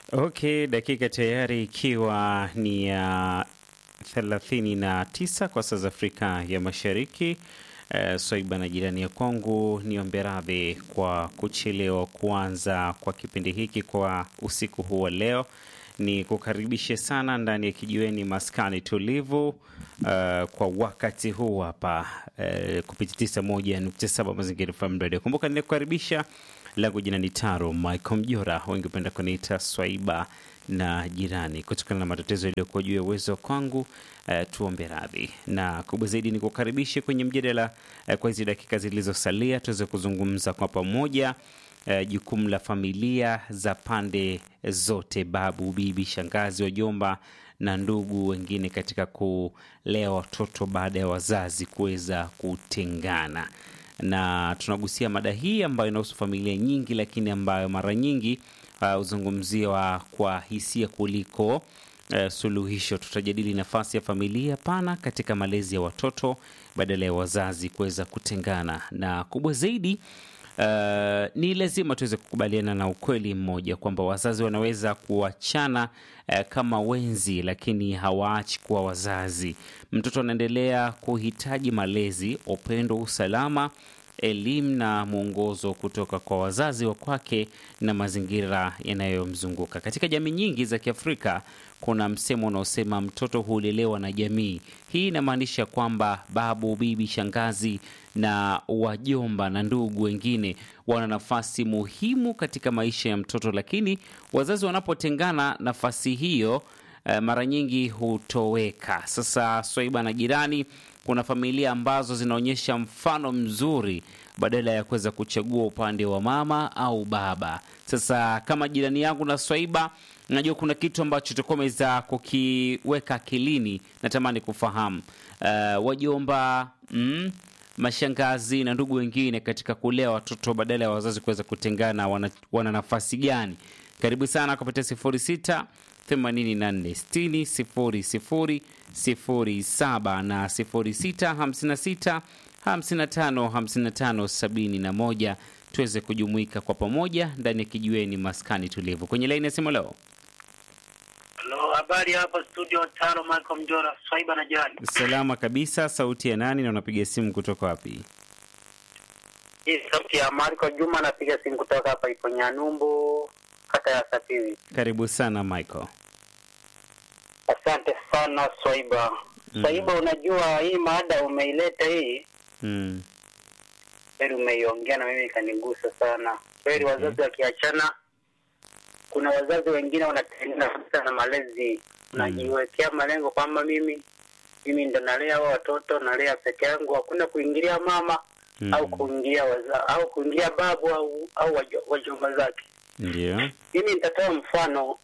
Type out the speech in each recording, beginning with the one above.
Okay, dakika tayari ikiwa ni ya thelathini na tisa kwa saa za Afrika ya Mashariki. Uh, Swaiba na jirani ya kwangu, niombe radhi kwa kuchelewa kuanza kwa kipindi hiki kwa usiku huu wa leo. Ni kukaribishe sana ndani ya kijiweni maskani tulivu, uh, kwa wakati huu hapa uh, kupitia tisa moja nukta saba Mazingira FM Radio. Kumbuka ninakukaribisha langu jina ni Taro Michael Mjora, wengi hupenda kuniita Swaiba na jirani, kutokana na matatizo yaliyokuwa juu ya uwezo kwangu. Uh, tuombe radhi na kubwa zaidi ni kukaribishe kwenye mjadala uh, kwa hizi dakika zilizosalia tuweze kuzungumza kwa pamoja uh, jukumu la familia za pande zote, babu, bibi, shangazi, wajomba na ndugu wengine katika kulea watoto baada ya wazazi kuweza kutengana na tunagusia mada hii ambayo inahusu familia nyingi, lakini ambayo mara nyingi huzungumziwa uh, kwa hisia kuliko uh, suluhisho. Tutajadili nafasi ya familia pana katika malezi ya watoto badala ya wazazi kuweza kutengana, na kubwa zaidi Uh, ni lazima tuweze kukubaliana na ukweli mmoja kwamba wazazi wanaweza kuachana uh, kama wenzi, lakini hawaachi kuwa wazazi. Mtoto anaendelea kuhitaji malezi, upendo, usalama, elimu na mwongozo kutoka kwa wazazi wa kwake na mazingira yanayomzunguka. Katika jamii nyingi za Kiafrika kuna msemo unaosema mtoto hulelewa na jamii. Hii inamaanisha kwamba babu, bibi, shangazi na wajomba na ndugu wengine wana nafasi muhimu katika maisha ya mtoto, lakini wazazi wanapotengana, nafasi hiyo eh, mara nyingi hutoweka. Sasa Swaiba na jirani, kuna familia ambazo zinaonyesha mfano mzuri badala ya kuweza kuchagua upande wa mama au baba. Sasa kama jirani yangu na Swaiba, najua kuna kitu ambacho tutakuwa umeweza kukiweka akilini, natamani kufahamu uh, wajomba mm, mashangazi na ndugu wengine katika kulea watoto badala ya wazazi kuweza kutengana, wana, wana nafasi gani? Karibu sana kupitia sifuri sita themanini na nne sitini sifuri sifuri sifuri saba na sifuri sita hamsini na sita hamsini na tano hamsini na tano sabini na moja tuweze kujumuika kwa pamoja ndani ya kijiweni maskani tulivu. Kwenye laini ya simu leo, Halo, habari hapa studio tano, Michael Mjora, Swaiba na jirani. salama kabisa. Sauti ya nani na unapiga simu kutoka wapi? Hii sauti ya Marco Juma, napiga simu kutoka hapa ipo Nyanumbu, kata ya Sapiri. Karibu sana Michael. Asante sana Swaiba. Swaiba, unajua hii mada umeileta hii Mm. kweli, umeiongea na mimi ikanigusa sana kweli. Wazazi wakiachana, kuna wazazi wengine wanatengana kabisa na malezi, najiwekea malengo kwamba mimi mimi ndo nalea hao watoto, nalea peke yangu, hakuna kuingilia mama Mm. au kuingilia waza, au kuingilia babu au au wajo- wajomba zake. Ndio. Mimi nitatoa mfano.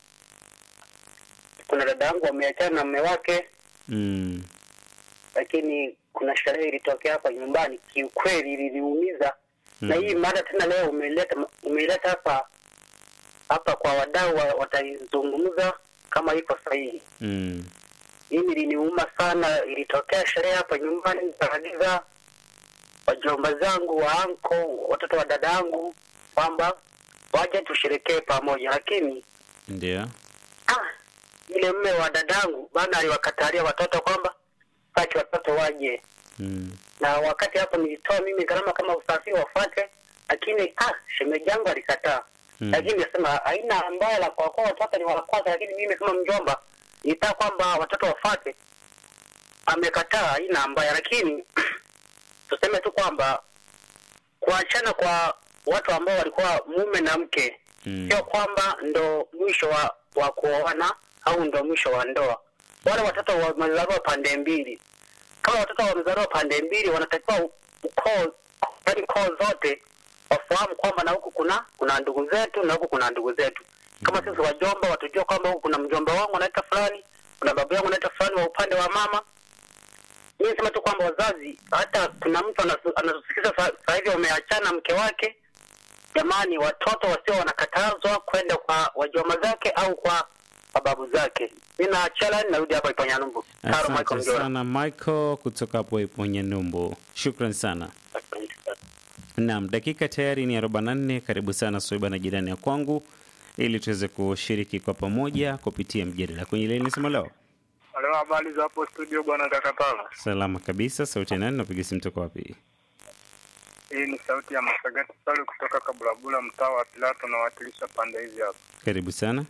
Kuna dada yangu ameachana na mume wake, Mm. lakini kuna sherehe ilitokea hapa nyumbani, kiukweli iliniumiza Mm. na hii mada tena leo umeileta umeileta hapa hapa kwa wadau wa- wataizungumza kama iko sahihi. Mm. Mimi iliniuma sana, ilitokea sherehe hapa nyumbani, nikaagiza wajomba zangu wa anko, watoto wa dada yangu kwamba waje tusherekee pamoja, lakini Ndio. ah, yule mme wa dadangu bana aliwakatalia watoto kwamba sitaki watoto waje, Mm. na wakati hapo nilitoa mimi gharama kama usafiri wafuate, lakini ah, shemeji yangu alikataa. Mm. Lakini nasema haina mbaya la kwa kuwa watoto ni wa kwanza, lakini mimi kama mjomba nitaka kwamba watoto wafuate. Amekataa, haina mbaya, lakini tuseme tu kwamba kuachana kwa watu ambao walikuwa mume na mke Mm. sio kwamba ndo mwisho wa, wa kuoana au ndo mwisho wa ndoa. Wale watoto wamezaliwa pande mbili. Kama watoto wamezaliwa pande mbili, wanatakiwa u- ukoo, yaani koo zote wafahamu kwamba na huku kuna kuna ndugu zetu na huku kuna ndugu zetu. Kama sisi wajomba, watujua kwamba huku kuna mjomba wangu anaitwa fulani, kuna babu yangu anaitwa fulani wa upande wa mama. Mimi nisema tu kwamba wazazi, hata kuna mtu anasu- anatusikiza sa- sasa hivi wameachana mke wake jamani, watoto wasio wanakatazwa kwenda kwa wajomba zake au kwa mababu zake. Mi naachia laini, narudi hapa Iponyanumbu. Taro Michael Asante Mjora. sana Michael kutoka hapo Iponye Numbu. Shukran sana. Asante sana. Naam, dakika tayari ni 44. Karibu sana Soiba na jirani ya kwangu. ili tuweze kushiriki kwa pamoja kupitia mjadala kwenye laini simu leo. Halo, habari za hapo studio bwana Kakatala. Salama kabisa. Sauti ya nani? Napiga simu toka wapi? Hii ni sauti ya Masagati Salu kutoka Kabulabula, mtaa wa Pilato, nawakilisha pande hizi hapa. Karibu sana.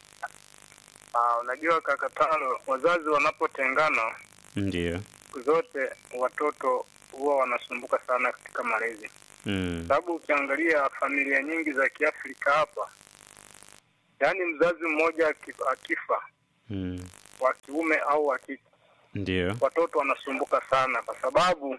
Ah, unajua Kakatalo, wazazi wanapotengana Ndio. siku zote watoto huwa wanasumbuka sana katika malezi, Mm. sababu ukiangalia familia nyingi za Kiafrika hapa, yaani mzazi mmoja akif- akifa Mm. wa kiume au wa kike Ndio. watoto wanasumbuka sana kwa sababu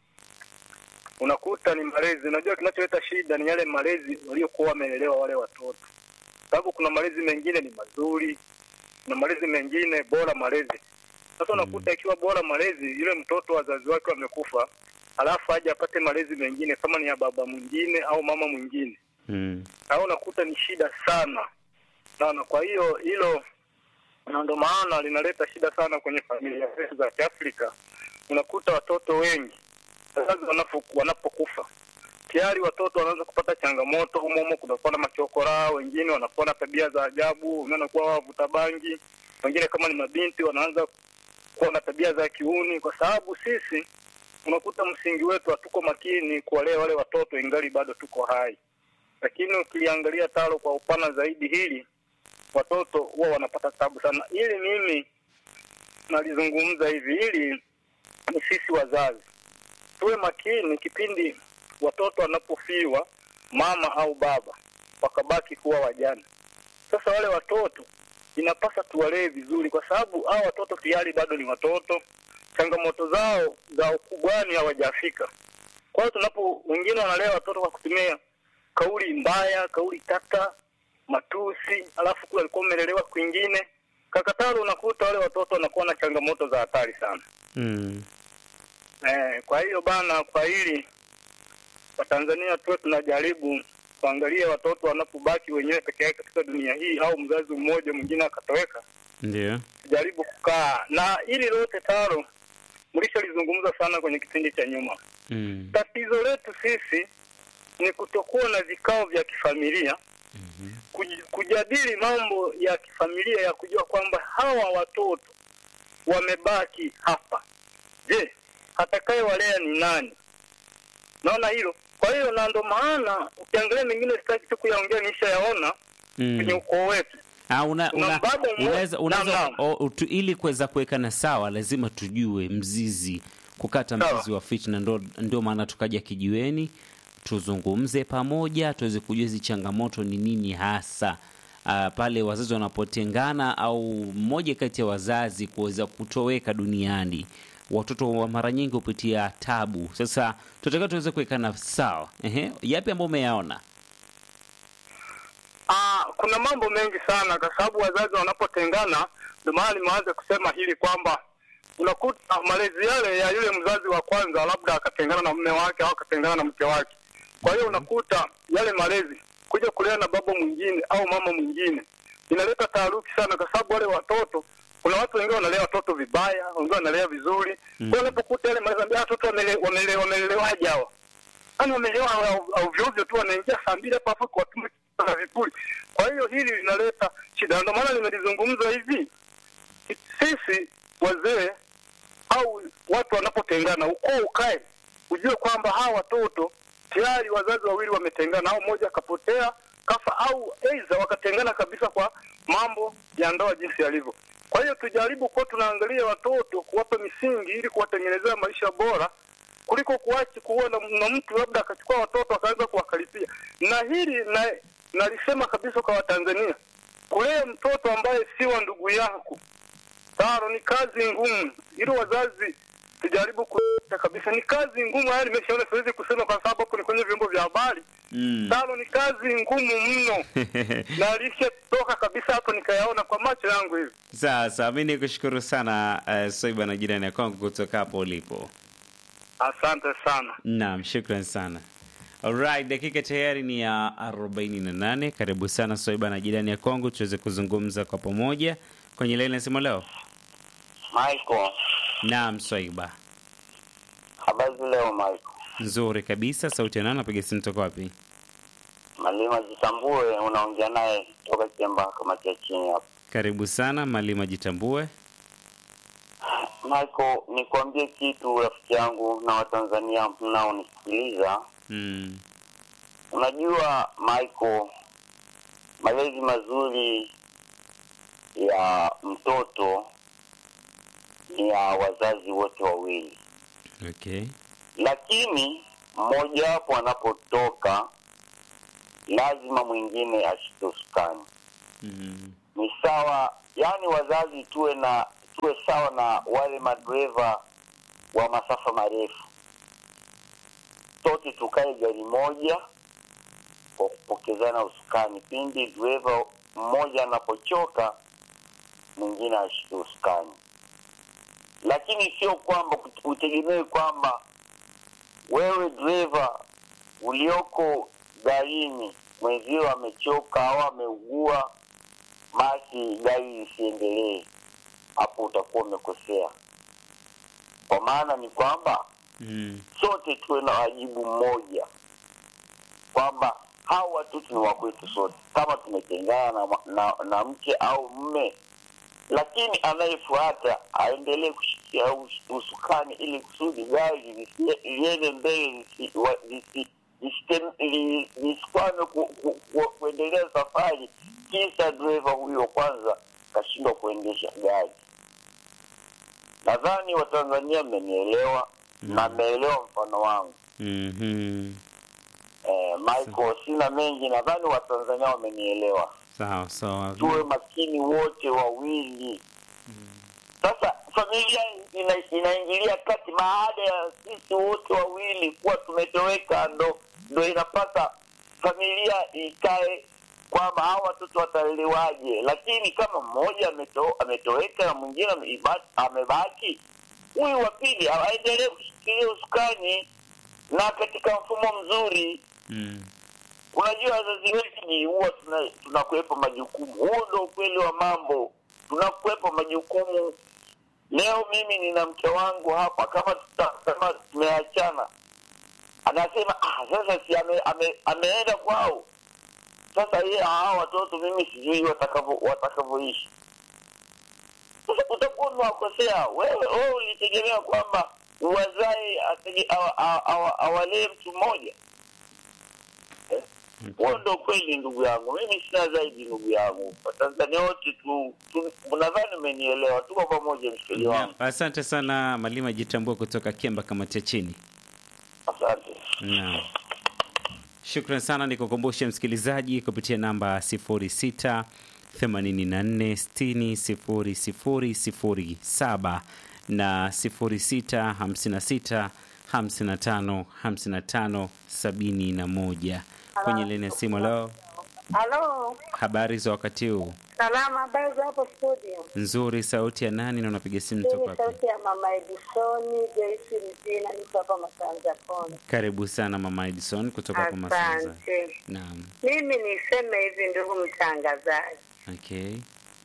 unakuta ni malezi. Unajua, kinacholeta shida ni yale malezi waliokuwa wamelelewa wale watoto, sababu kuna malezi mengine ni mazuri, kuna malezi mengine bora malezi. Sasa unakuta ikiwa bora malezi, yule mtoto wazazi wake wamekufa, alafu aje apate malezi mengine kama ni ya baba mwingine au mama mwingine, Mm. au unakuta ni shida sana sana. Kwa hiyo hilo na ndo maana linaleta shida sana kwenye familia zetu za Kiafrika. Unakuta watoto wengi wazazi wanapo- wanapokufa tayari watoto wanaanza kupata changamoto humo humo, kunakuwa na machokora, wengine wanakuwa na tabia za ajabu, wengine wanakuwa wavuta bangi, wengine kama ni mabinti wanaanza kuwa na tabia za kiuni, kwa sababu sisi unakuta msingi wetu hatuko makini kuwalea wale watoto ingali bado tuko hai. Lakini ukiliangalia talo kwa upana zaidi hili watoto huwa wanapata tabu sana. Ili mimi nalizungumza hivi, ili ni sisi wazazi tuwe makini kipindi watoto wanapofiwa mama au baba wakabaki kuwa wajane. Sasa wale watoto inapasa tuwalee vizuri, kwa sababu hao watoto tayari bado ni watoto, changamoto zao za ukubwani hawajafika. Kwa hiyo tunapo, wengine wanalea watoto kwa kutumia kauli mbaya, kauli tata, matusi, alafu kule alikuwa umelelewa kwingine. Kakatalo, unakuta wale watoto wanakuwa na changamoto za hatari sana. Mm. Eh, kwa hiyo bana, kwa hili Watanzania tuwe tunajaribu kuangalia watoto wanapobaki wenyewe peke yake katika dunia hii, au mzazi mmoja mwingine akatoweka, Ndio. tujaribu kukaa na hili lote taro mlishalizungumza sana kwenye kipindi cha nyuma. Mm. Tatizo letu sisi ni kutokuwa na vikao vya kifamilia kuj- kujadili mambo ya kifamilia ya kujua kwamba hawa watoto wamebaki hapa. Je, atakayewalea ni nani? Naona hilo. Kwa hiyo na ndo maana ukiangalia mengine sitaki tu kuyaongea, nishayaona kwenye Mm. ukoo wetu. Ah, una, Kuna una, baba mmoja- unaweza, unaweza Naam, naam. o, tu, ili kuweza kuwekana sawa lazima tujue mzizi, kukata Sawa. mzizi wa fitna. Ndo, ndio maana tukaja kijiweni tuzungumze pamoja, tuweze kujua hizi changamoto ni nini hasa ah, pale wazazi wanapotengana au mmoja kati ya wazazi kuweza kutoweka duniani. Watoto wa mara nyingi hupitia tabu. Sasa tunataka tuweze kuwekana sawa. Ehe, yapi ambayo umeyaona? Ah, kuna mambo mengi sana kwa sababu wazazi wanapotengana, ndio maana nimeanza kusema hili kwamba unakuta malezi yale ya yule mzazi wa kwanza labda akatengana na mume wake au akatengana na mke wake. Kwa hiyo unakuta yale malezi kuja kulea na baba mwingine au mama mwingine inaleta taharuki sana, kwa sababu wale watoto, kuna watu wengine wanalea watoto vibaya, wengine wanalea vizuri. Kwa hiyo unapokuta yale malezi, ambia watoto wamele- wamele- wamelelewaje hawa yani wamelewa au- au ovyo ovyo tu, wanaingia saa mbili hapa hapo kuwatuma na vipuli. Kwa hiyo hili linaleta shida, ndio maana nimelizungumza hivi. Sisi wazee au watu wanapotengana, ukoo ukae, ujue kwamba hawa watoto tayari wazazi wawili wametengana, au mmoja akapotea kafa, au aidha wakatengana kabisa kwa mambo ya ndoa jinsi yalivyo. Kwa hiyo tujaribu kuwa tunaangalia watoto, kuwapa misingi ili kuwatengenezea maisha bora kuliko kuachi kuwa na, na mtu labda akachukua watoto akaanza kuwakaripia. Na hili na nalisema kabisa kwa Watanzania, kulea mtoto ambaye si wa ndugu yako taro ni kazi ngumu, ili wazazi tujaribu kuta kabisa, ni kazi ngumu. Haya nimeshaona, siwezi kusema kwa sababu hapo ni kwenye vyombo vya habari. Mm. Taro ni kazi ngumu mno, na alishatoka kabisa hapo, nikayaona kwa macho yangu hivi. Sasa mi ni kushukuru sana uh, Soiba na jirani ya kwangu kutoka hapo ulipo. Asante sana. Naam, shukran sana. Alright, dakika tayari ni ya 48. Karibu sana Soiba na jirani ya kwangu tuweze kuzungumza kwa pamoja kwenye laini nasema leo. Michael, Naam, Soiba. habari leo Michael? Nzuri kabisa. Sauti ya nani? Napiga simu toka wapi? Malima Jitambue, unaongea naye toka Kiemba kamati ya chini hapa. Karibu sana Malima Jitambue. Michael, nikwambie kitu rafiki yangu na Watanzania mnaonisikiliza. Mm. Unajua Michael, malezi mazuri ya mtoto ni ya wazazi wote wawili, Okay. lakini mmojawapo anapotoka lazima mwingine ashike usukani. Mm. Ni sawa, yani wazazi tuwe na tuwe sawa na wale madereva wa masafa marefu, sote tukae gari moja kwa kupokezana usukani. Pindi dereva mmoja anapochoka, mwingine ashike usukani, lakini sio kwamba utegemee kwamba wewe dereva ulioko garini mwenzio amechoka au ameugua, basi gari lisiendelee. Hapo utakuwa umekosea, kwa maana ni kwamba Mm. sote tuwe na wajibu mmoja, kwamba hao watoto ni wa kwetu sote, kama tumetengana na, na, na mke au mme, lakini anayefuata aendelee kushikia us- usukani ili kusudi gari lisi- liende mbele lisi- wa- lisi- lisite- li- lisikwame ku, ku, ku, kuendelea safari, kisa dereva huyo kwanza kashindwa kuendesha gari. Nadhani Watanzania mmenielewa na mmeelewa mfano wangu. Mhm. Eh, Michael, sina mengi, nadhani Watanzania wamenielewa. Sawa sawa. Tuwe makini wote wawili. Sasa familia ina, inaingilia kati baada ya sisi wote wawili kuwa tumetoweka, ndo ndo inapasa familia ikae kwamba hawa watoto watalelewaje. Lakini kama mmoja ameto, ametoweka na mwingine ameiba- amebaki, huyu wa pili aendelee kushikilia usukani na katika mfumo mzuri. Mm. Unajua wazazi wengi huwa tuna- tunakuwepo majukumu. Huo ndo ukweli wa mambo, tunakuwepo majukumu. Leo mimi nina mke wangu hapa, kama tuta, kama tumeachana, anasema ah, sasa si ame, ame, ameenda kwao. Sasa yeye hawa watoto mimi sijui watakavyo watakavyoishi. Sasa utakuwa umewakosea wewe. Wewe ulitegemea kwamba uwazae atege- awa- awa- awa- awalee mtu mmoja Eh? huo ndo kweli ndugu yangu, mimi sina zaidi ndugu yangu. Watanzania wote tu, tu nadhani umenielewa, tuko pamoja mshikili wangu. Asante sana Malima Jitambue kutoka Kiemba kamati ya chini. Asante. Naam. Shukran sana, nikukumbushe msikilizaji kupitia namba 06 84 60 00 07 na 06 56 55 55 71 kwenye leni ya simu. Leo Halo, habari za wakati huu? salama. Habari za hapo studio? Nzuri. Sauti ya nani na unapiga simu Hii toka ni wapi? sauti ya mama Edisoni Joyce Mzina, niko hapa Masanza Pone. Karibu sana mama Edison kutoka kwa Masanza. Asante. Naam. Mimi niseme hivi, ndugu mtangazaji, Okay.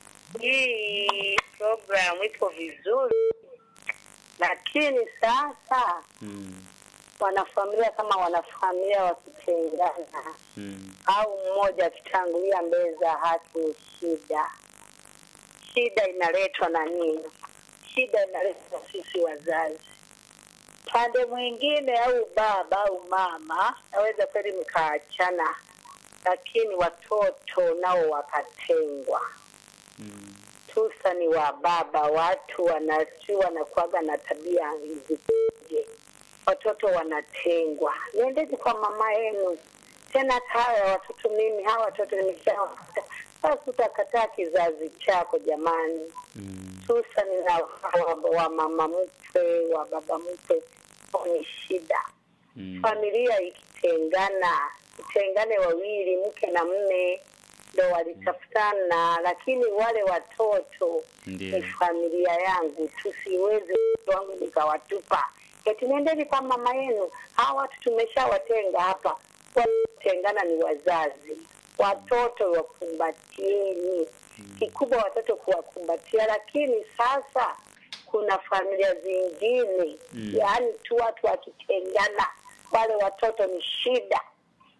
hii programu iko vizuri, lakini sasa Mm. wanafamilia kama wanafamilia wakitengana Mm. au mmoja akitangulia mbele za haki ni shida. Shida inaletwa na nini? Shida inaletwa na sisi wazazi. Pande mwingine au baba au mama, naweza kweli mkaachana, lakini watoto nao wakatengwa. Mm. Tusa ni wa baba, watu wanasi wanakuwaga na tabia zikoje, watoto wanatengwa. Nendeni kwa mama yenu tena. hata hawa watoto mimi, hawa watoto nimeshawapata, sasa utakataa kizazi chako jamani. Mm. Hususani na wa, wa mama mkwe wa baba mkwe, ni shida Mm. familia ikitengana, itengane wawili, mke na mme ndo walitafutana, lakini wale watoto Ndiyo. ni familia yangu, tusiweze watoto wangu nikawatupa eti nendeni kwa mama yenu. Hawa watu tumeshawatenga hapa, watengana ni wazazi, watoto wakumbatieni. Kikubwa watoto kuwakumbatia, lakini sasa kuna familia zingine Mm. yaani tu watu wakitengana, wale watoto ni shida.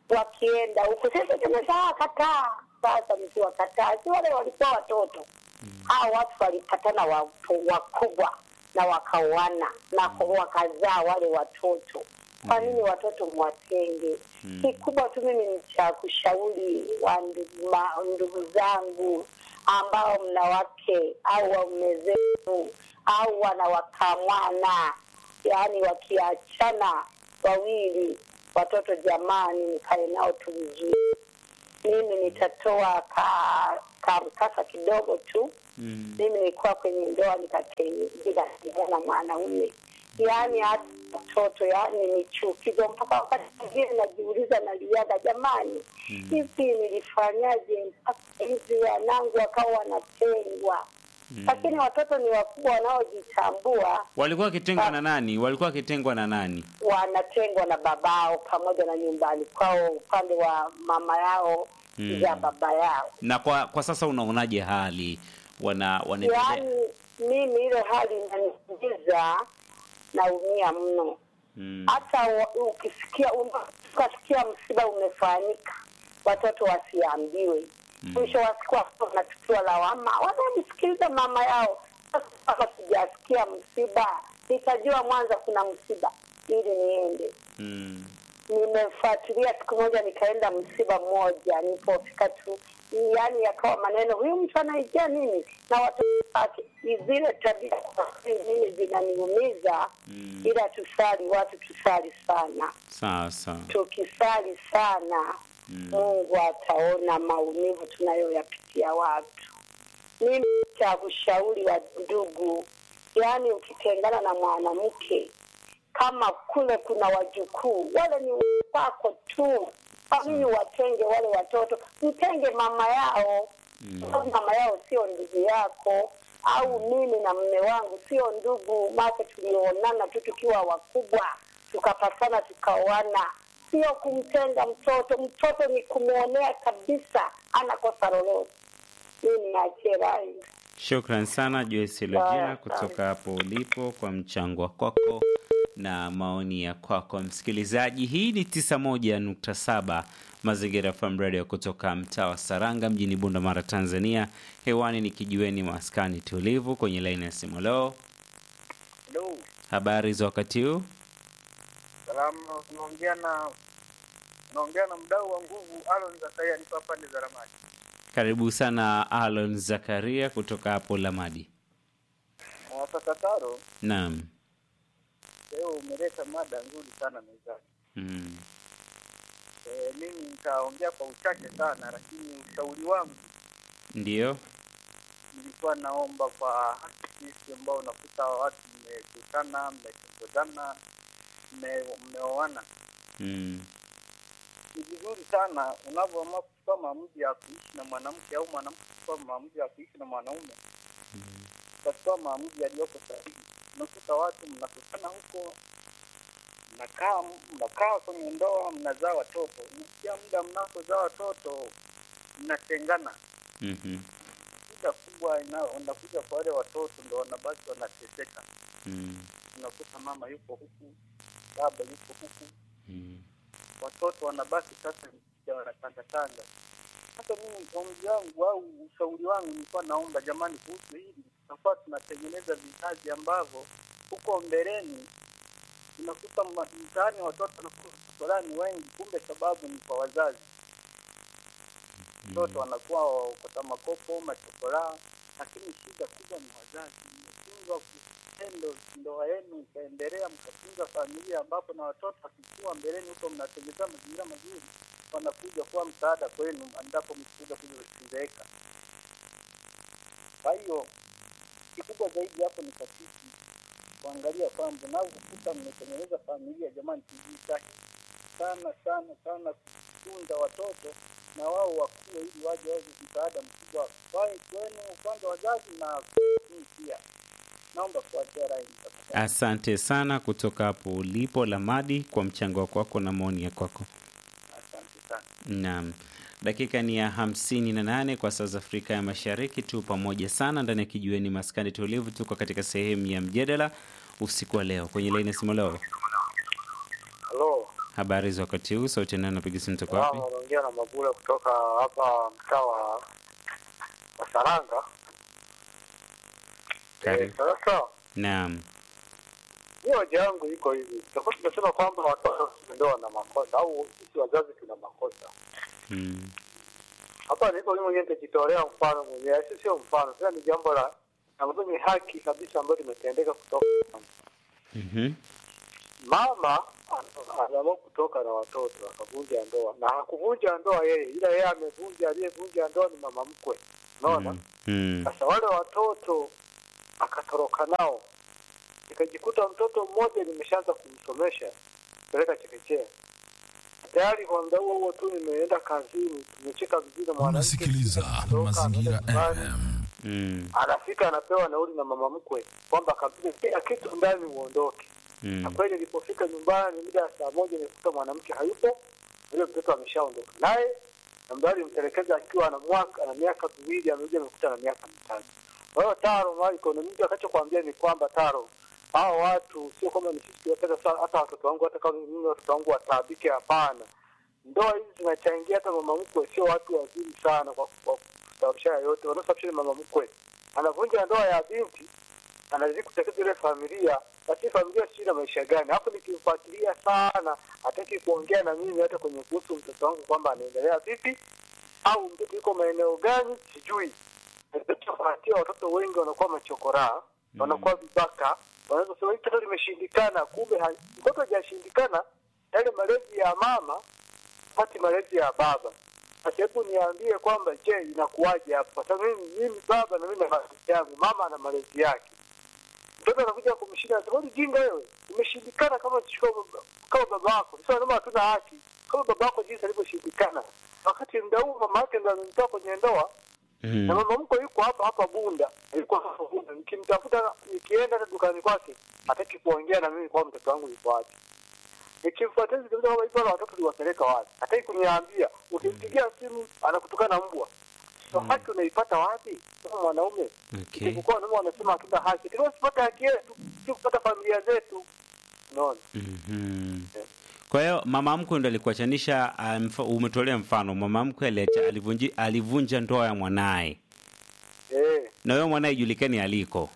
wakienda huku sisi tumeshawakataa sasa mkiwakataa si wale walikuwa watoto hao watu walipatana watu wakubwa na wakaoana na wakazaa wale watoto kwa nini watoto mwatenge kikubwa tu mimi ni cha kushauri wa ndugu, ma, ndugu zangu ambao mna wake au waume zenu au wanawakamwana yaani wakiachana wawili watoto jamani mkae nao tu vizuri mimi nitatoa ka, ka mkasa kidogo tu Mm. mimi nilikuwa kwenye ndoa nikatengana na mwanaume yaani hata watoto yaani ni chukizo mpaka wakati mwingine najiuliza naliaga jamani hivi nilifanyaje mpaka hivi wanangu wakawa wanatengwa lakini watoto ni wakubwa wanaojitambua Walikuwa wakitengwa na nani? Walikuwa wakitengwa na nani? wanatengwa na babao pamoja na nyumbani kwao upande wa mama yao Mm. za baba yao Na kwa kwa sasa unaonaje hali wana wanaendelea? yaani mimi ile hali inaniingiza naumia mno Mm. hata wa- ukisikia una- ukasikia msiba umefanyika watoto wasiambiwe mwisho wa siku watoto wanachukua lawama wanamsikiliza mama yao sasa kama sijasikia msiba nitajua mwanza kuna msiba ili niende Mm. nimefuatilia siku moja nikaenda msiba mmoja nilipofika tu yaani yakawa maneno huyu mtu anaijia nini na watoto wake zile tabia kwa kweli mimi zinaniumiza Mm. ila tusali watu tusali sana Sawa sawa. tukisali sana Mm. mungu ataona maumivu tunayoyapitia watu mimi cha kushauri wa ndugu yaani ukitengana na mwanamke kama kule kuna wajukuu wale ni wako tu kwa nini watenge wale watoto mtenge mama yao mm. mama yao sio ndugu yako au mimi na mme wangu sio ndugu make tulionana tu tukiwa wakubwa tukapatana tukaoana sio kumtenga mtoto mtoto ni kumwonea kabisa anakosa lolote mimi niachie rai Shukran sana Joyce Lojina Sawa, kutoka hapo ulipo kwa mchango wa kwako na maoni ya kwako msikilizaji. Hii ni 91.7 Mazingira FM Radio kutoka mtaa wa Saranga mjini Bunda Mara, Tanzania. Hewani ni kijiweni maskani tulivu kwenye laini ya simu. Leo Hello. habari za wakati huu? Salama, unaongea na unaongea na mdau wa nguvu Alon Zakaria, nipo pande za Ramadi. Karibu sana Alon Zakaria kutoka hapo Lamadi. Mwafakataro, Naam. leo umeleta mada nzuri sana mezani. Mm. E, mimi nitaongea kwa uchache sana, lakini ushauri wangu Ndio. nilikuwa naomba kwa sisi ambao unakuta watu mmekutana, mmetongozana, mme- mmeoana, Mm. ni vizuri sana unavyoamua kuchukua maamuzi ya kuishi na mwanamke au mwanamke kuchukua maamuzi ya kuishi na mwanaume ukachukua maamuzi yaliyoko sahihi. Unakuta watu mnakutana huko, mnakaa mnakaa kwenye ndoa, mnazaa watoto, mkia muda mnapozaa watoto mnatengana. Mhm. Shida kubwa ina- inakuja kwa wale watoto, ndo wanabaki wanateseka. Mm. Unakuta mama yuko huku, baba yuko huku, Mm. watoto wanabaki sasa ya wanatangatanga. Sasa mimi ombi wangu au ushauri wangu nilikuwa naomba jamani, kuhusu hili tutakuwa tunatengeneza vizazi ambavyo huko mbeleni unakuta ma- mtaani watoto wanakuwa fulani wengi, kumbe sababu ni kwa wazazi. Watoto wanakuwa wakota makopo machokoraa, lakini shida kubwa ni wazazi. Mmeshindwa kitendo ndoa yenu ikaendelea, mkafunga familia ambapo na watoto wakikua mbeleni huko mnatengeneza mazingira mazuri, wanakuja kuwa msaada kwenu endapo mkikuja kuzeeka. Kwa hiyo kikubwa zaidi hapo ni kasisi kuangalia kwamba unavyokuta mmetengeneza familia, jamani, tujitahidi sana sana sana kutunza watoto na wao wakue, ili waje wawe msaada mkubwa kwae kwenu kwanza wazazi na kwenu pia. Naomba kuachia rai tafadhali. Asante sana kutoka hapo ulipo Lamadi kwa mchango wako wako na maoni ya kwako. Asante sana. Naam, dakika ni ya hamsini na nane kwa saa za Afrika ya Mashariki. Tu pamoja sana ndani ya kijiweni maskani tulivu. Tuko katika sehemu ya mjadala usiku wa leo kwenye laini ya simu. Leo Halo, Habari za wakati huu, sauti ya nani napiga simu toka wapi? Wanaongea na Mabula kutoka hapa mtaa wa wa Saranga. Karibu. Sasa Naam. hiyo hoja yangu iko hivi, tutakuwa tunasema kwamba watoto ndio wana makosa au sisi wazazi tuna makosa. Mm. Hapa niko mimi mwenyewe nitajitolea mfano mwenyewe, si sio mfano, sasa ni jambo la ambayo ni haki kabisa ambayo limetendeka kutoka Mhm. mama ana- anaamua kutoka na watoto akavunja ndoa, na hakuvunja ndoa yeye, ila yeye amevunja, aliyevunja ndoa ni mama mkwe, unaona. Mm. Mm. Sasa wale watoto akatoroka nao, nikajikuta mtoto mmoja nimeshaanza kumsomesha peleka chekechea, tayari kwa muda huo huo tu nimeenda kazini, tumecheka vizuri na mwanamke, Unasikiliza kutoka, Mazingira anaenda nyumbani, FM. Mm. anafika anapewa nauli na mama mkwe kwamba kabisa kila kitu ndani uondoke. Na Mm. kweli nilipofika nyumbani mida ya saa moja nilikuta mwanamke hayupo, yule mtoto ameshaondoka naye, na mdada alimtelekeza akiwa ana mwaka ana miaka miwili, amekuja amekuta na miaka mitatu. Kwa hiyo Taro Mariko, ni mtu akachokwambia ni kwamba Taro, hao watu sio kwamba ni sisi tuwapenda sana, hata watoto wangu, hata kama mimi watoto wangu wataabike, hapana. Ndoa hizi zinachangia, hata mama mkwe sio watu wazuri sana kwa kwa kusababisha yote, wanaosababisha ni mama mkwe anavunja ndoa ya binti anazidi kutekeza ile familia, lakini familia sijui na maisha gani. Hapo nikimfuatilia sana, hataki kuongea na mimi hata kwenye kuhusu mtoto wangu kwamba anaendelea vipi au mtoto yuko maeneo gani, sijui. Nachofuatia watoto wengi wanakuwa machokoraa, wanakuwa vibaka, wanaweza kusema hili toto limeshindikana, kumbe ha- mtoto hajashindikana, yale malezi ya mama pati malezi ya baba. Sasa hebu niambie kwamba je, inakuwaje hapo? Kwa sababu mimi, mimi baba na mimi na malezi yangu, mama ana malezi yake. Mtoto anakuja kumshinda, wewe jinga wewe, umeshindikana kama chukua baba- kama baba wako. Sasa naomba hatuna haki kama baba wako jinsi alivyoshindikana, wakati muda huu mama yake ndo amemtoa kwenye ndoa na Mm. mama mkwe yuko hapa hapa Bunda, yuko hapa Bunda. Nikimtafuta nikienda hata dukani kwake, hataki kuongea na mimi kwa mtoto wangu yuko wapi. Nikimfuatilia nikiuliza kama hizo watoto liwapeleka wapi, hataki kuniambia. Ukimpigia simu anakutukana mbwa. So haki unaipata wapi kama mwanaume? Okay. Kwa wanaume wanasema hatuna haki, tunasipata haki yetu, si kupata familia zetu. Unaona? Mhm. Kwa hiyo mama mkwe ndo alikuachanisha. ah, mfa- Umetolea mfano mama mkwe aliacha- alivunji- alivunja ndoa ya mwanaye, Eh, na huyo mwanaye julikani aliko.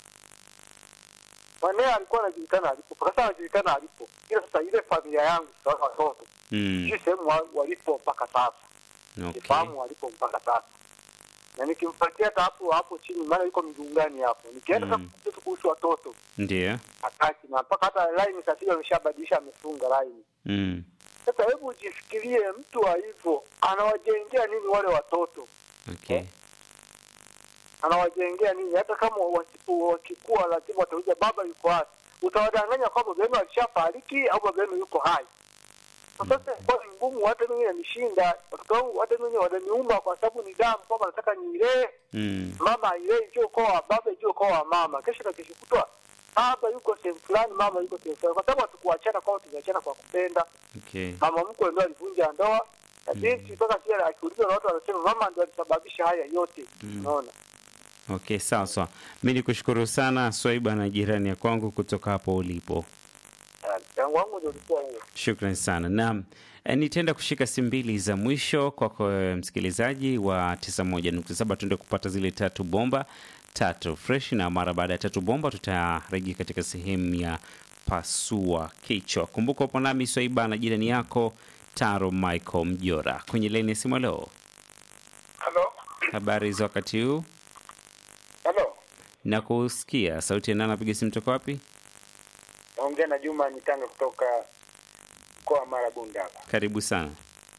mwanae alikuwa anajulikana alipo, kwa sasa anajulikana alipo, ila sasa ile familia yangu sasa watoto Mm. sijui sehemu wa- walipo mpaka sasa. Okay. sifahamu walipo mpaka sasa, na nikimfuatia hata hapo hapo chini, maana yuko migungani hapo, nikienda Mm. sasa mm. kuhusu watoto Ndio. hataki, na mpaka hata line sasa hivi ameshabadilisha, amefunga line. Mm. Sasa hebu ujifikirie, mtu wa hivyo anawajengea nini wale watoto? Okay. Anawajengea nini? Hata kama wasipo wakikua, lazima watauliza baba yuko wapi? Utawadanganya kwamba baba yenu alishafariki au baba yenu yuko hai. Sasa kwa ni ngumu, hata mimi inanishinda, watoto wangu hata mimi wananiuma, kwa sababu ni damu, kwamba nataka niilee Mm. mama ile ijue ukoo wa baba ijue ukoo wa mama. Kesho na kesho kutwa baba yuko sehemu fulani, mama yuko sehemu fulani, kwa sababu hatukuachana kwao, tumeachana kwa kupenda. Okay. Mama mkwe ndo alivunja ndoa na binti mpaka pia akiulizwa na watu wanasema mama ndo alisababisha haya yote. Unaona, Okay, sawa sawa. Mi ni kushukuru sana Swaiba na jirani ya kwangu kutoka hapo ulipo. yangu wangu ndio ulikuwa huo. Shukran sana. Naam, eh, nitaenda kushika simu mbili za mwisho kwako eh, msikilizaji wa 91.7 tuende kupata zile tatu bomba tatu fresh, na mara baada ya tatu bomba tutarejea katika sehemu ya pasua kichwa. Kumbuka upo nami Swaiba na jirani yako Taro Michael Mjora kwenye laini ya simu. Leo Halo, habari za wakati huu, halo, na kusikia sauti ya nani? Napiga simu toka wapi? naongea na Juma Nitanga kutoka mkoa wa Mara Bunda hapa Karibu sana.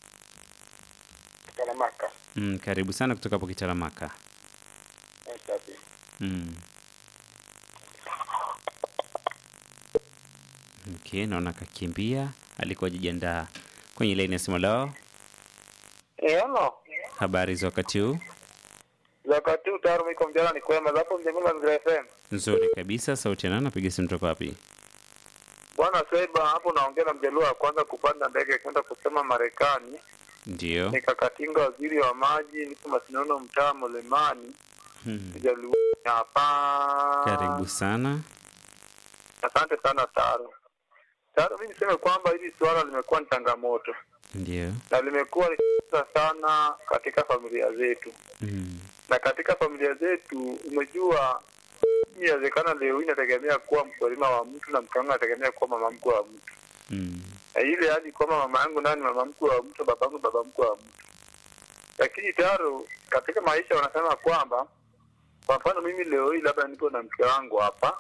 Kalamaka. Mm, karibu sana kutoka hapo Kitaramaka. Mm. Okay, naona kakimbia, alikuwa jijiandaa kwenye laini ya simu. Leo Eh, halo. habari za wakati huu? Wakati huu tayari miko mjana ni kwema zapo mjengoni Mazingira FM. Nzuri kabisa. Sauti ya nani? Napiga simu toka wapi? Bwana Swaiba, hapo naongea na mjaluo wa kwanza kupanda ndege kwenda kusema Marekani. Ndio. Nikakatinga waziri wa maji, niko Masinono, mtaa Mlimani, Hmm. mjaluo hapa. Karibu sana. Asante sana Taro. Sasa mi niseme kwamba hili suala limekuwa ni changamoto Ndio. na limekuwa likitesa sana katika familia zetu, Mm. na katika familia zetu umejua, inawezekana leo hii inategemea kuwa mkulima wa mtu na mke wangu anategemea kuwa mama mkwe wa mtu, Mm. na ile hadi kwamba mama yangu nani mama mkwe wa mtu, baba yangu baba mkwe wa mtu. Lakini taro katika maisha wanasema kwamba, kwa mfano mimi leo hii labda nipo na mke wangu hapa,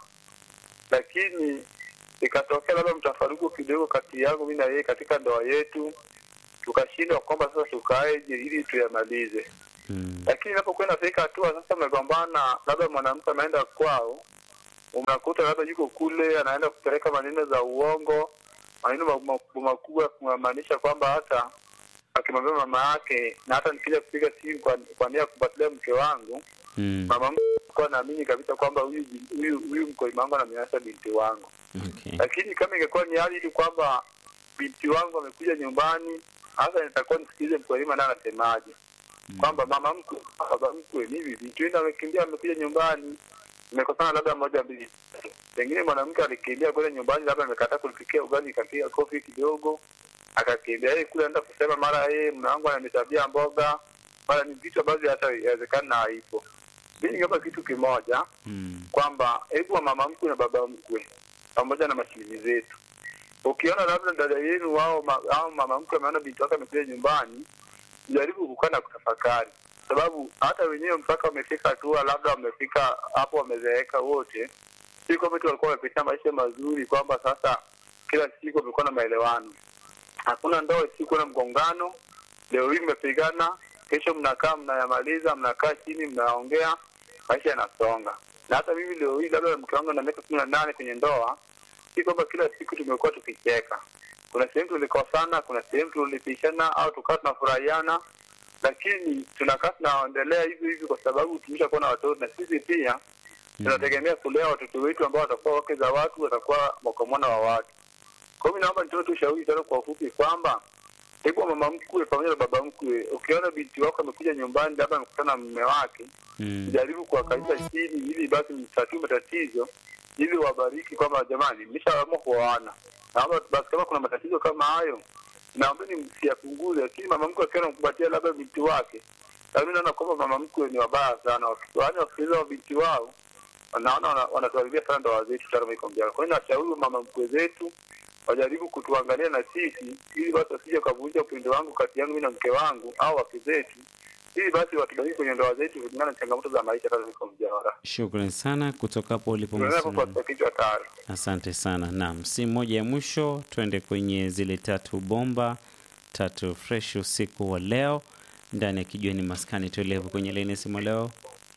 lakini ikatokea labda mtafaruku kidogo kati yangu mimi na yeye katika ndoa yetu, tukashindwa kwamba sasa tukaeje ili tuyamalize. Mm. Lakini inapokuwa inafika hatua sasa, umegombana, labda mwanamke ameenda kwao, unakuta labda yuko kule, anaenda kupeleka maneno za uongo, maneno ma- ma- makubwa ya kumaanisha kwamba hata akimwambia mama yake, na hata nikija kupiga simu kwa, kwa nia ya kufuatilia mke wangu, Mm. mama mkwe alikuwa naamini kabisa kwamba huyu huyu huyu mkulima wangu anamnyanyasa binti wangu Okay. lakini kama ingekuwa ni hali tu kwamba binti wangu amekuja nyumbani, hasa nitakuwa nisikilize mkulima naye anasemaje, kwamba mama mkwe, baba mkwe, mimi binti wenu amekimbia, amekuja nyumbani, nimekosana labda moja mbili tatu. Pengine mwanamke alikimbia kwenda nyumbani, labda amekataa kulipikia ugali, ikapiga kofi kidogo, akakimbia yeye kule, anaenda kusema mara yeye mume wangu ananitabia mboga, mara ni vitu ambavyo hata inawezekana haipo. Mimi ningeomba kitu kimoja Mm. kwamba hebu wa mama mkwe na baba mkwe pamoja na mashiriki zetu, ukiona labda dada yenu wao ma, au mama mkwe ameona binti wake amekuja nyumbani, jaribu kukaa na kutafakari, sababu hata wenyewe mpaka wamefika hatua labda wamefika hapo wamezeeka wote, si kwamba tu walikuwa wamepitia maisha mazuri, kwamba sasa kila siku wamekuwa na maelewano. Hakuna ndoa isikuwa na mgongano. Leo hii mmepigana, kesho mnakaa mnayamaliza, mnakaa chini mnaongea, maisha yanasonga. Na hata mimi leo hii labda mke wangu na miaka kumi na nane kwenye ndoa, si kwamba kila siku tumekuwa tukicheka. Kuna sehemu tulikosana, kuna sehemu tulipishana au tukawa tunafurahiana, lakini tunakaa tunaendelea hivi hivi kwa sababu tumeshakuwa na watoto na sisi pia tunategemea kulea watoto wetu ambao watakuwa wake za watu, watakuwa makomona wa watu. Kwa hiyo naomba nitoe tu ushauri tena kwa ufupi kwamba hebu mama mkwe pamoja na baba mkwe, ukiona binti wako amekuja nyumbani, labda amekutana na mume wake, Mm. jaribu kuwakalisha chini ili basi mtatue matatizo, ili wabariki kwamba jamani, mmeshaamua kuoana, naomba basi kama kuna matatizo kama hayo, naombeni msiyapunguze. Lakini mama mkwe akiwa anamkumbatia labda binti wake, na mimi naona kwamba mama mkwe ni wabaya sana, yaani wasikiliza wa binti wao wanaona wana- wanatuharibia sana ndoa zetu tano iko mjana. Kwa hiyo nashauri mama mkwe zetu wajaribu kutuangalia na sisi, ili basi wasije kavunja upendo wangu kati yangu mimi na mke wangu au wake zetu, ili basi watubariki kwenye ndoa zetu kulingana na changamoto za maisha tano iko mjana. Shukrani sana kutoka hapo ulipo Tunaweza Masuna. kupata kichwa tayari. Asante sana. Naam, si moja ya mwisho, twende kwenye zile tatu bomba tatu fresh usiku wa leo ndani ya kijiweni maskani tuelevu kwenye laini ya simu leo.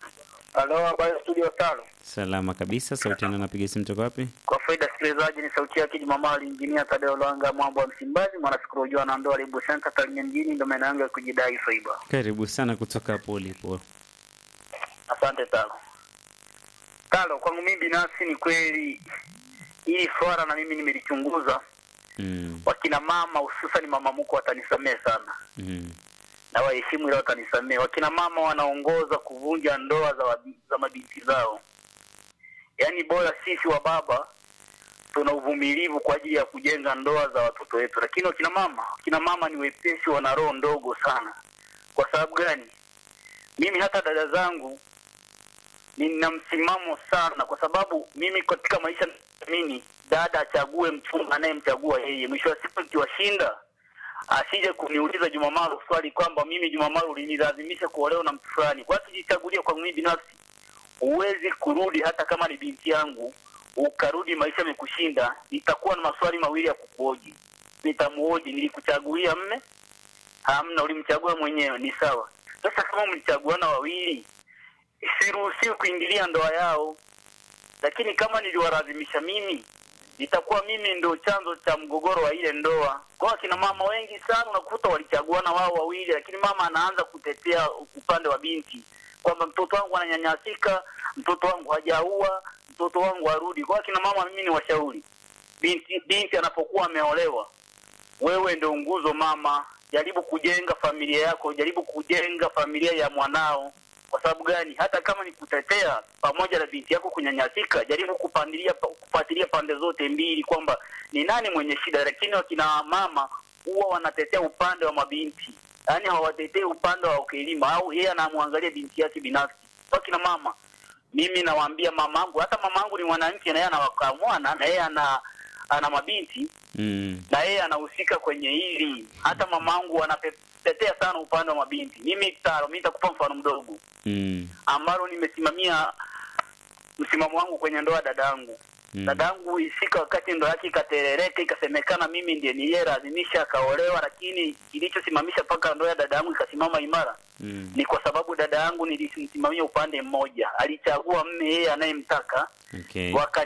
Halo, habari ya studio tano. Salama kabisa. Sauti yangu napiga simu toka wapi? Kwa faida sikilizaji, ni sauti yake Jumamali Injinia Tadeo Lwanga, mwambo wa Msimbazi, mwanasikuru na ndoa Lebu Center Tarime mjini, ndo maana yangu ya kujidai Faiba. Karibu sana kutoka hapo ulipo. Asante tano. Talo, kwangu mimi binafsi ni kweli hili swala na mimi nimelichunguza. Mm. Wakina mama hususan mama mkwe watanisamehe sana Mm. na waheshimu ile watanisamehe. Wakina mama wanaongoza kuvunja ndoa za, wabi, za mabinti zao. Yaani bora sisi wa baba tuna uvumilivu kwa ajili ya kujenga ndoa za watoto wetu, lakini wakina mama, wakina mama ni wepesi, wana roho ndogo sana. Kwa sababu gani? Mimi hata dada zangu nina msimamo sana, kwa sababu mimi katika maisha mimi dada achague mchumba anayemchagua yeye. Mwisho wa siku ikiwashinda asije kuniuliza Jumamaru swali kwamba mimi Jumamaru ulinilazimisha kuolewa na mtu fulani. Kwa hiyo jichagulie kwa mimi binafsi, huwezi kurudi hata kama ni binti yangu ukarudi maisha yamekushinda, nitakuwa na maswali mawili ya kukuoji. Nitamuoji, nilikuchagulia mme? Hamna, ulimchagua mwenyewe, ni sawa. Sasa kama mlichaguana wawili, siruhusiwi kuingilia ndoa yao, lakini kama niliwalazimisha mimi itakuwa mimi ndio chanzo cha mgogoro wa ile ndoa. Kwa akina mama wengi sana unakuta walichaguana wao wawili, lakini mama anaanza kutetea upande wa binti kwamba mtoto wangu ananyanyasika, mtoto wangu hajaua, mtoto wangu arudi. Kwa akina mama, mimi ni washauri, binti binti anapokuwa ameolewa, wewe ndio nguzo mama. Jaribu kujenga familia yako, jaribu kujenga familia ya mwanao. Kwa sababu gani? Hata kama ni kutetea pamoja na binti yako kunyanyasika, jaribu kupandilia kufuatilia pande zote mbili kwamba ni nani mwenye shida. Lakini wakina mama huwa wanatetea upande wa mabinti, yaani hawatetei upande wa ukilima, au yeye anamwangalia binti yake binafsi. Wakina mama, mimi nawaambia mamangu, hata mamangu ni mwanamke na yeye anawakaa mwana na yeye ana ana mabinti Mm. na yeye anahusika kwenye hili. Hata mamangu anatetea sana upande wa mabinti. Mimi taro, mimi nitakupa mfano mdogo Mm. ambalo nimesimamia msimamo wangu kwenye ndoa dadangu. Mm. Dadangu ifika wakati ndoa yake ikaterereka, ikasemekana mimi ndiye niliyelazimisha akaolewa, lakini kilichosimamisha mpaka ndoa ya dadangu ikasimama imara Mm. ni kwa sababu dada yangu nilimsimamia upande mmoja, alichagua mme yeye anayemtaka Okay. wakani